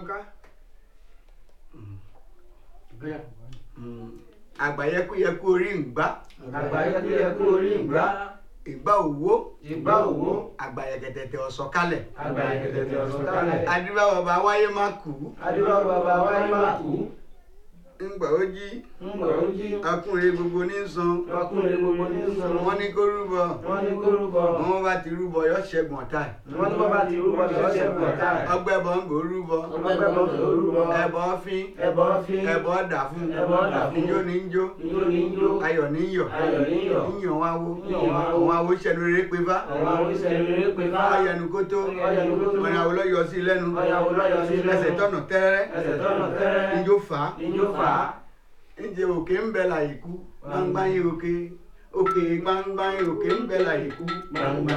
ká. àgbàyẹkúyẹkú orí ìgbà àgbáyẹkúyẹkú orí ìgbà ìgbà òwò ìgbà òwò àgbàyẹkẹtẹtẹ ọ̀sọ̀kalẹ̀ àgbáyẹkẹtẹtẹ ọ̀sọ̀kalẹ̀ adúbà bàbá wáyé má kú adúlọ bàbá wáyé má kú ńgbà ó jí ńgbà ó jí ọkùnrin gbogbo ní san ọkùnrin gbogbo ní sọ̀rọ̀ wọn ní kó rúbọ wọ́n ní kó rúbọ wọn bá ti rúbọ yọ ṣẹ́gun ọ̀tá ẹ̀ wọ́n ní bàbá ti rúbọ ṣọ́ọ̀ṣẹ̀ pọ̀tà ọgbẹ́ bọ̀ ń gbò rúbọ ọgbẹ́ bọ̀ tó rúbọ ẹbọ fín ẹbọ fi ẹbọ dà fún Ẹbọ dà fún. ijó ní jó ijó ní jó ayọ̀ ní yọ̀ ayọ̀ ní yọ̀ yíyan wá wó Yíyan wá wó. àwọn awo ṣẹlú rere pé bá àwọn oníṣẹ́ rere pé bá ọyẹnu kó tó Ọ̀yẹ̀nu kó tó. ọ̀nà àwòlọ́ yọ sí lẹ́nu ọ̀yàwó lọ́yọ̀ sí lẹ́nu ẹsẹ̀ tọ̀nà tẹ́rẹ́ ẹsẹ̀ tọ́nà tẹ́rẹ́ ijó fà á ijó fà á ǹjẹ́ òkè ń bẹ láyé kú gbangba yín òkè òkè gbangba yín òkè ń bẹ láyé kú gbangba